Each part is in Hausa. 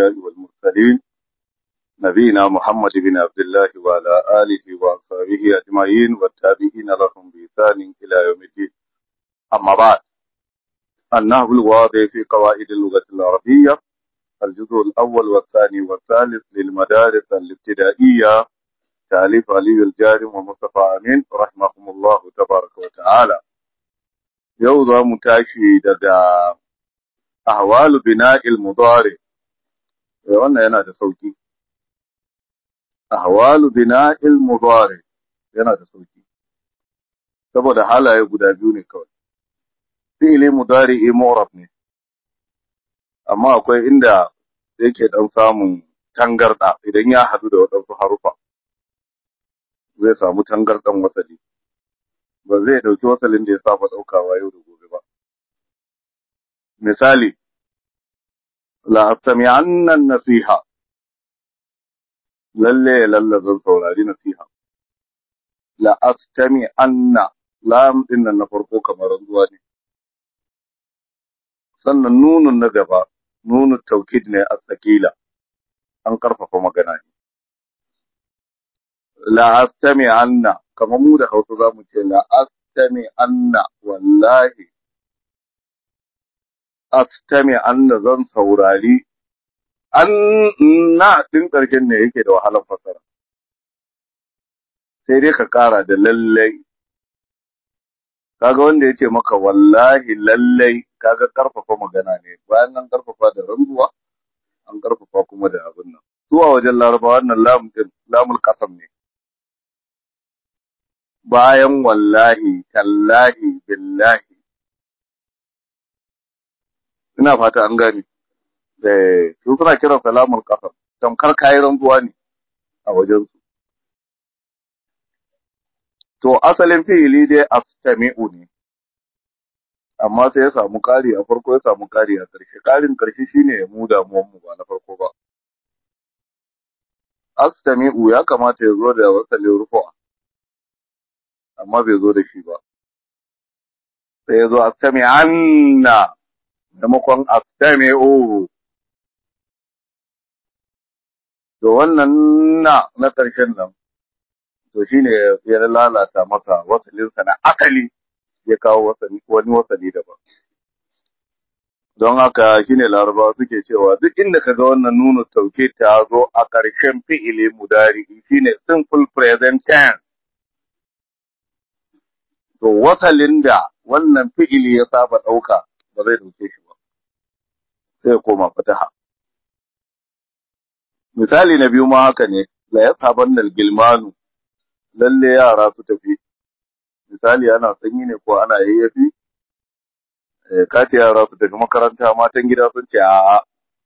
الأنبياء والمرسلين نبينا محمد بن عبد الله وعلى آله وأصحابه أجمعين والتابعين لهم بإحسان إلى يوم الدين أما بعد النهب الواضح في قواعد اللغة العربية الجزء الأول والثاني والثالث للمدارس الابتدائية تأليف علي الجارم ومصطفى أمين رحمهم الله تبارك وتعالى يوضع متاشي ددا أحوال بناء المضارع wannan yana da sauki ahwalu bina'il mudari yana da sauki saboda halaye guda biyu ne kawai fi'ili mudari mu'rab ne amma akwai inda yake dan samun tangarda idan ya hadu da wadansu harufa zai samu tangardan wasali ba zai dauki wasalin da ya saba daukawa yau da gobe ba misali la astami'anna nasiha lalle lalle zan saurari nasiha la astami'anna lam din nan na farko kamar zuwa ne sannan nunun na gaba nunu taukid ne a tsakila an karfafa magana ne la astami'anna kamar mu da Hausa zamu ce la astami'anna wallahi astami anna zan saurari an na din ƙarshen ne yake da wahalar fasara sai dai ka ƙara da lallai kaga wanda ya ce maka wallahi lallai kaga karfafa magana ne bayan an karfafa da ranzuwa an karfafa kuma da abin nan zuwa wajen larabawa wannan lam din lamul qasam ne bayan wallahi tallahi billahi ina fata an gani eh su suna kiran salamul qasam tamkar kayi ranzuwa ne a wajen su to asalin fi'ili dai astami'u ne amma sai ya samu kari a farko ya samu kari a ƙarshe ƙarin ƙarshe shine ya mu damuwan mu ba na farko ba astami'u ya kamata ya zo da wasalin rufu'a amma bai zo da shi ba sai ya zo astami'anna maimakon astami'u to wannan na na ƙarshen nan to shine ya lalata masa wasalinsa na asali ya kawo wasali wani wasali daban don haka shine larabawa suke cewa duk inda ka ga wannan nuna tauke ta zo a ƙarshen fi'ili mudari shine simple present tense to wasalin da wannan fi'ili ya saba ɗauka ba zai ɗauke shi ba sai koma fataha misali na biyu ma haka ne la yasabanna gilmanu lalle yara su tafi misali ana sanyi ne ko ana yayyafi ka ce yara su tafi makaranta matan gida sun ce a'a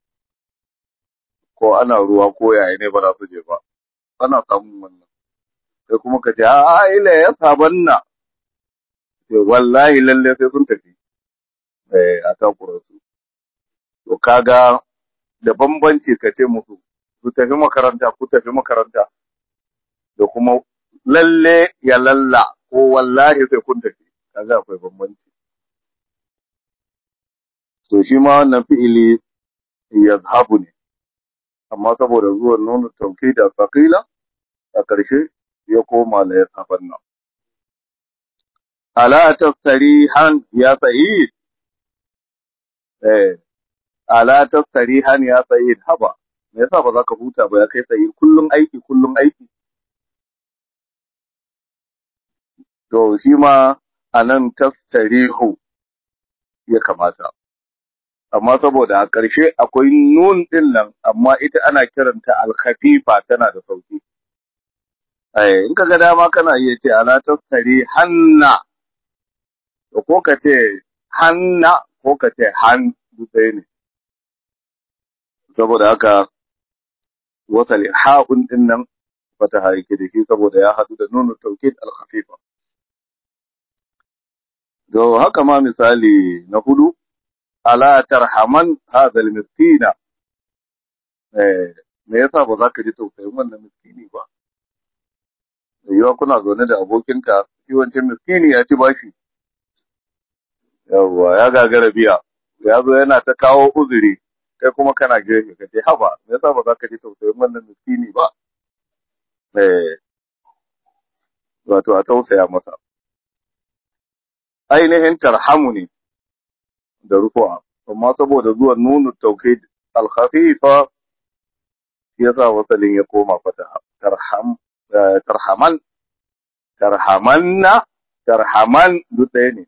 ko ana ruwa ko yaya ne ba za su je ba ana samun wannan sai kuma ka ce a'a ila ya sabanna ce wallahi lalle sai sun tafi a takura su to kaga da bambanci ka ce musu su tafi makaranta ku tafi makaranta da kuma lalle ya lalla ko wallahi sai kun tafi kaga akwai bambanci to shi ma wannan fi'ili yazhabu ne amma saboda zuwan nuna tauki da faqila a ƙarshe ya koma la yasabanna ala tastarihan ya sa'id eh ala tastarihan ya sa'id haba me yasa ba za ka huta ba ya kai sa'id kullum aiki kullum aiki to shi ma a nan tastarihu ya kamata. Amma saboda a ƙarshe akwai nun ɗin nan, amma ita ana kiranta alkhafifa tana da sauki. In ka ga dama kana iya ce ala tastari hanna, da ko ka ce hanna ko ka ce han ɗaya ne. Saboda haka wasali ha'un ɗin nan fata haike da shi saboda ya haɗu da nunu taukid alkhafifa. To haka ma misali na hudu, ala tarhaman hadal miskina, me yasa ba za ka ji tausayin wannan miskini ba? Da yiwa kuna zaune da abokinka, shi wancan miskini ya ci bashi. Yawwa, ya gagara biya, ya zo yana ta kawo uzuri, kai kuma kana gefe ka ce haba me yasa ba za ka ji tausayin wannan miskini ba eh wato a tausaya masa ainihin tarhamu ne da rufu'a amma saboda zuwan nunu tawkid al-khafifa yasa wasalin ya koma fata tarham tarhaman tarhamanna tarhaman duk ɗaya ne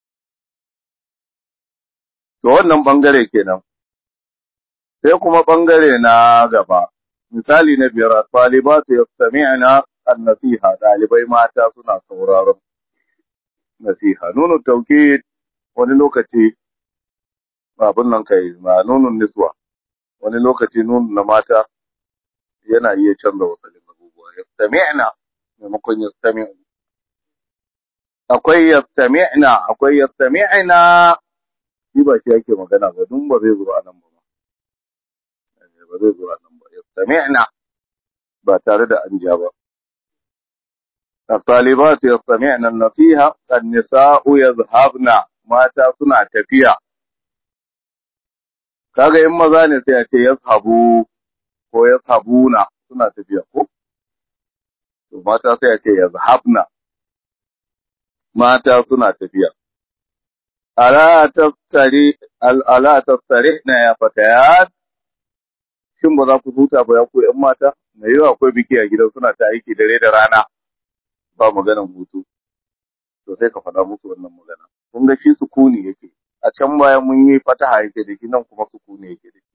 to wannan bangare kenan sai kuma bangare na gaba misali na biyar talibatu yastami'na an-nasiha dalibai mata suna sauraron nasiha nunu tawkid wani lokaci abin nan kai ma nunun niswa wani lokaci nunun na mata yana iya canza wasalin abubuwa yastami'na maimakon yastami'u akwai yastami'na akwai yastami'na shi ba shi yake magana ba dun ba zai zo a nan ba ba zai zo a nan ba yastami'na ba tare da an ja ba الطالبات يستمعن النصيحة النساء يذهبن mata suna tafiya kaga in maza ne sai a ce yazhabu ko yazhabuna suna tafiya ko to mata sai a ce yazhabna mata suna tafiya ala taftari ala taftarihna ya fatayat shin ba za ku huta ba ya ku ƴan mata mai yawa akwai biki a gidan suna ta aiki dare da rana ba maganan hutu to sai ka faɗa musu wannan magana kun ga shi sukuni yake a can bayan mun yi fataha yake da shi nan kuma sukuni yake da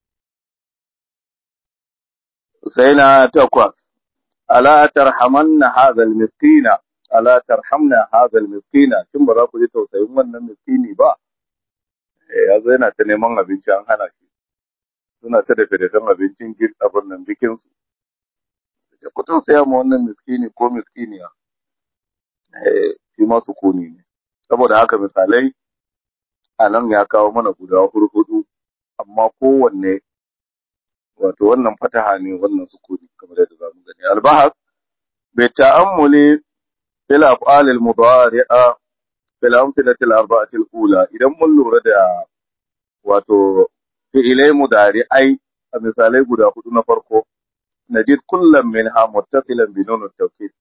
shi sai na takwas ala tarhamanna hadha almiskina ala tarhamna hadha almiskina shin ba za ku ji tausayin wannan miskini ba ya zo yana ta neman abinci an hana shi suna ta dafe da abincin gid abin nan bikin su ya ku tausaya ma wannan miskini ko miskiniya eh shi ma sukuni ne saboda haka misalai a nan ya kawo mana guda hurhudu amma kowanne wato wannan fataha ne wannan sukuni kamar yadda za mu gani albahas bi ta'ammuli fil af'al al mudari'a fil amthilati al arba'ati al ula idan mun lura da wato fi'ilai mudari'ai a misalai guda hudu na farko najid kullum minha muttasilan bi nun at-tawkid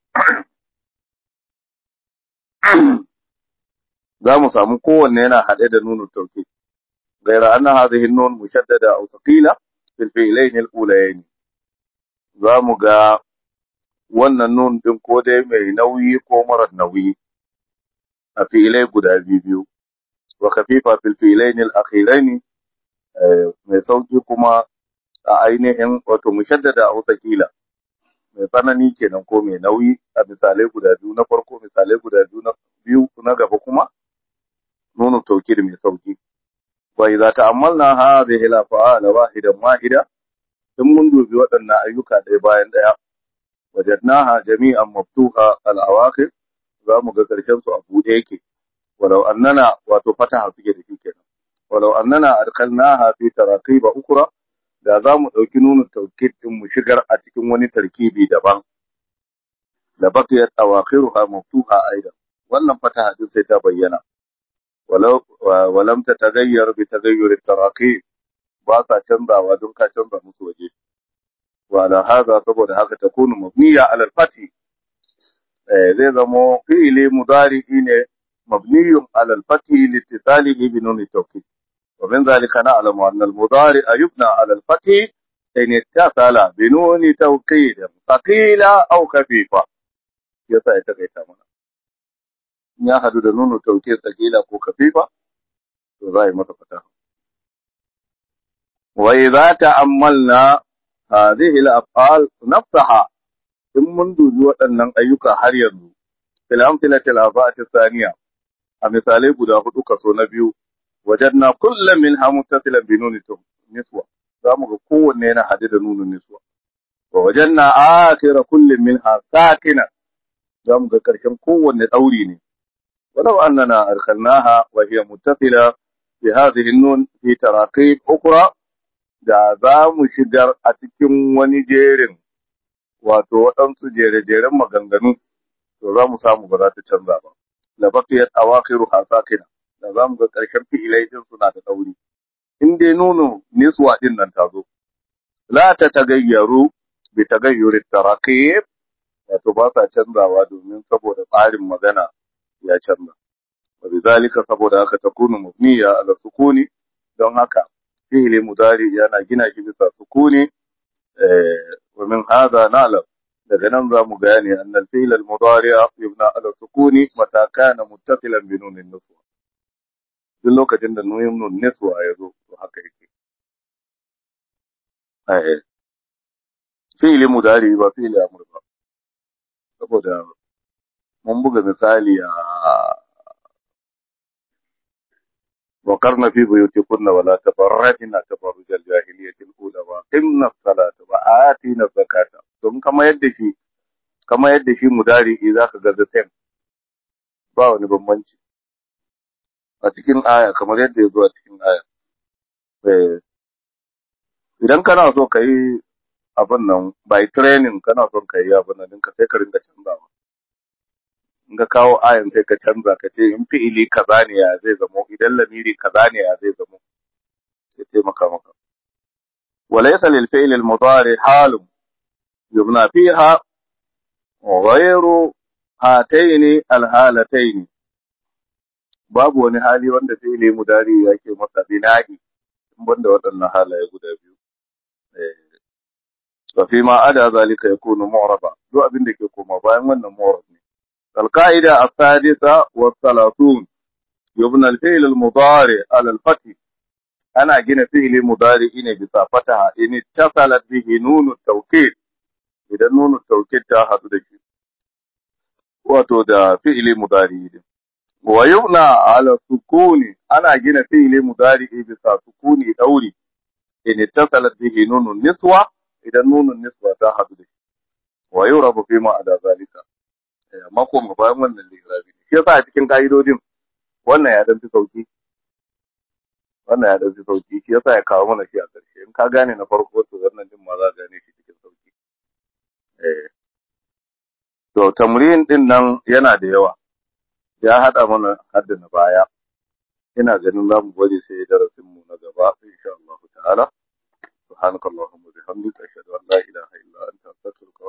za mu samu kowanne yana haɗe da nunu tauki gaira anna hadhihi nun mushaddada aw thaqila fil fi'layn al-ulayayn za mu ga wannan nun din ko dai mai nauyi ko mara nauyi a fi'ilai guda biyu wa khafifa fil fi'layn al-akhirayn mai sauki kuma a ainihin wato mushaddada aw thaqila mai tsanani kenan ko mai nauyi a misalai guda biyu na farko misalai guda biyu na biyu na gaba kuma نون التوكيد من sauki وإذا تأملنا هذه الأفعال واحدا واحدا ثم منذ بوطن أيوكا دي باين ديا وجدناها جميعا مفتوحة الأواخر za mu ga ƙarshen su a buɗe yake walau annana wato fataha suke da shi kenan walau annana adkalnaha fi taraqiba ukra da za mu ɗauki nunin taukid din mu shigar a cikin wani tarkibi daban da baqiyat awakhiruha maftuha aidan wannan fataha din sai ta bayyana ولو ولم تتغير بتغير التراقيب ba sa canzawa don ka canza musu waje wala haza saboda haka ta kunu mabniya ala al-fati zai zamo fi'ili mudari ne mabniyun ala al-fati litisalihi bi nun tawkid wa min zalika na'lamu anna al-mudari yubna ala al-fati in ittasala bi nun tawkid thaqila aw khafifa yasa ita kai ta mana ya hadu da nunu tauke tsagila ko kafifa to za yi masa fata wa idza ta'ammalna hadhihi al-af'al nafsaha in mun dubi waɗannan ayyuka har yanzu fil amthilati al-arba'ati thaniya a misalai guda hudu kaso na biyu wajadna kullam minha muttasilan bi nuni niswa za mu ga kowanne yana hade da nunun niswa wa wajanna akhira kullin minha sakina za mu ga karshen kowanne dauri ne ولو أننا أدخلناها وهي متصلة بهذه النون في تراقيب أخرى da za mu shigar a cikin wani jerin wato waɗansu jere-jeren maganganu to za mu samu ba za ta canza ba da bakiyar awakhiru hasakina da za mu ga ƙarshen fi'ilai din suna da ɗauri in dai nuno niswa din nan ta zo la ta tagayyaru bi tagayyuri taraqib wato ba sa canzawa domin saboda tsarin magana ya canza wa bizalika saboda haka takunu mubniya ala sukuni don haka fi'li mudari yana gina shi bisa sukuni eh wa min hadha na'lam daga nan za mu gane annal fi'l al mudari yubna ala sukuni mata kana muttasilan bi nunin niswa duk lokacin da nunin nun niswa ya zo to haka yake eh fi'li mudari ba fi'li amr ba saboda mun buga misali a وقرن في بيوتكن ولا تبرجن تبرج الجاهلية الأولى وقمنا الصلاة وآتينا الزكاة ثم كما يدشي كما يدشي مداري إذا كغزتين ba wani bambanci a cikin aya kamar yadda ya zo a cikin aya idan kana so ka yi abin nan by training kana son ka yi abin nan ka sai ka ringa canzawa in ka kawo ayan sai ka canza ka ce in fi'ili kaza ne ya zai zamo idan lamiri kaza ne ya zai zamo ya taimaka maka وليس للفعل المضارع حال يبنى فيها غير هاتين الحالتين babu wani hali wanda fi'ili mudari yake masa bina'i in banda waɗannan halaye guda biyu wa fi ma ada zalika yakunu mu'raba duk abin da ke koma bayan wannan mu'rab ne القاعدة السادسة والثلاثون يبنى الفعل المضارع على الفتح أنا جينا فعل مضارع إن بصافتها إن اتصلت به نون التوكيد إذا نون التوكيد تاخذ دشي wato da fi'ili mudari wa yubna ala sukuni ana gina fi'ili mudari bisa sukuni dauri in ittasalat bihi nunun niswa idan nunun niswa ta hadu da shi wa yurabu fi ma ada zalika amma ko mu bayan wannan lirabi shi yasa a cikin ka'idodin wannan ya dan fi sauki wannan ya dan fi sauki shi yasa ya kawo mana shi a ƙarshe in ka gane na farko to wannan din ma za ka gane shi cikin sauki eh to tamrin din nan yana da yawa ya hada mana hadda na baya ina ganin za mu bari sai darasin mu na gaba insha Allah ta'ala subhanakallahumma bihamdika ashhadu an la ilaha illa anta astaghfiruka